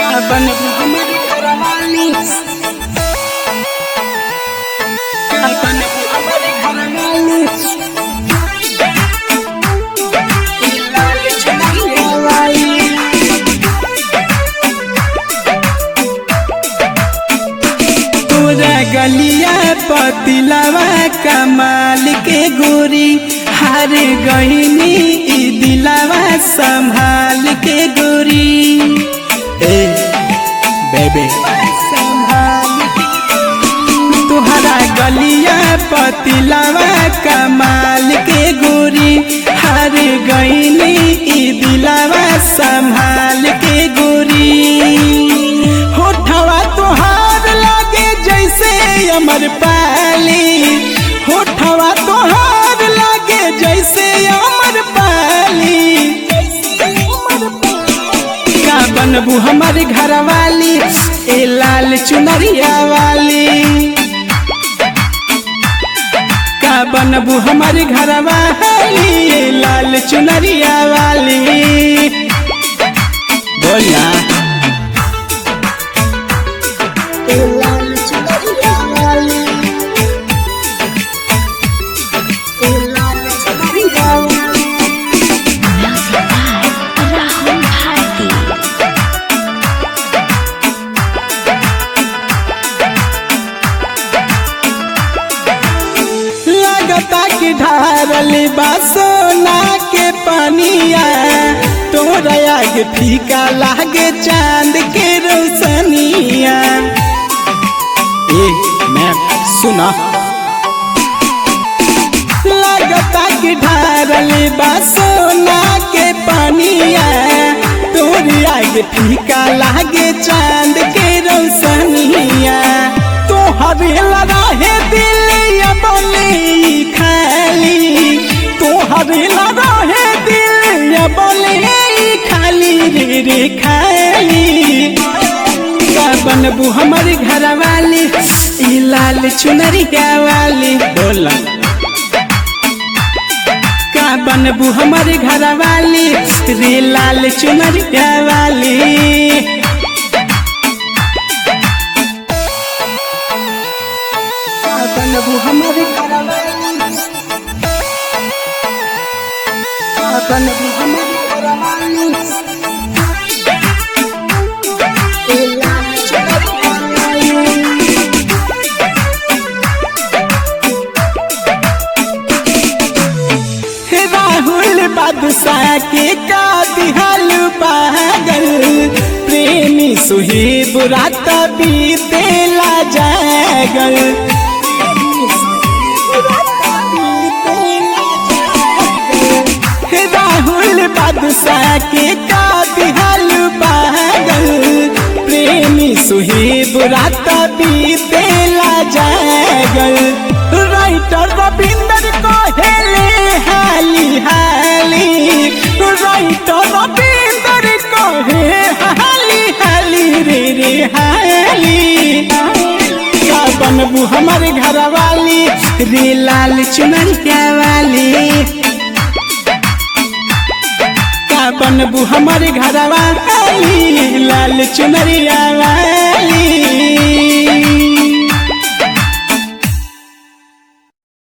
बन हमर घरवाली बन हमर घरवाली लाल चुनरी वाली तोरा गलिया पतिलवा कमाल के गोरी हार गईनी ई दिलवा संभाल के गोरी ए बेबे तुहरा गलिया पतिलवा कमाल के गोरी हार गईनी ई दिलवा संभाल के गोरी होठवा तुहार लागे जैसे अमर पाली होठवा तुहार लागे जैसे अमर पाली का बनबू हमार घरवाली ए लाल चुनरिया वाली का बनबू हमार घरवाली ए लाल चुनरिया वाली बोलना लाल चुनरिया वाली लाल चुनरिया वाली Music by Rahul Bharti. लगता कि ढारल बा सोना के पनिया तोरा आगे फीका लागे चांद के रोशनिया ए मैं सुना लगता कि ढारल बा सोना के पनिया तोरी आगे फीका लागे चांद के रोशनिया तोहरे लड़ाहे दिलिया बोली खाली तोहरे लड़ाहे दिलिया बोली खाली रे रे खाली का बनबू हमारे घर वाली ई लाल चुनरिया वाली बोला का बनबू हमारे घर वाली रे लाल चुनरिया वाली का बनबू हमारे घर वाली का बनबू हमारे घर वाली लाल चुनरिया वाली राहुल बादशाह के का दिहाल पागल प्रेमी सुहेब रात बीतेला जागल राहुल बादशाह के का दिहाल पागल प्रेमी सुहेब रात बीतेला जागल राइटर रविंदर कहेले हाली हाली राइटर रविंदर कहे हाली हाली रे रे हाली का बनबू हमारे घर वाली रे लाल चुनरिया वाली का बनबू हमारे घर वाली लाल चुनरिया वाली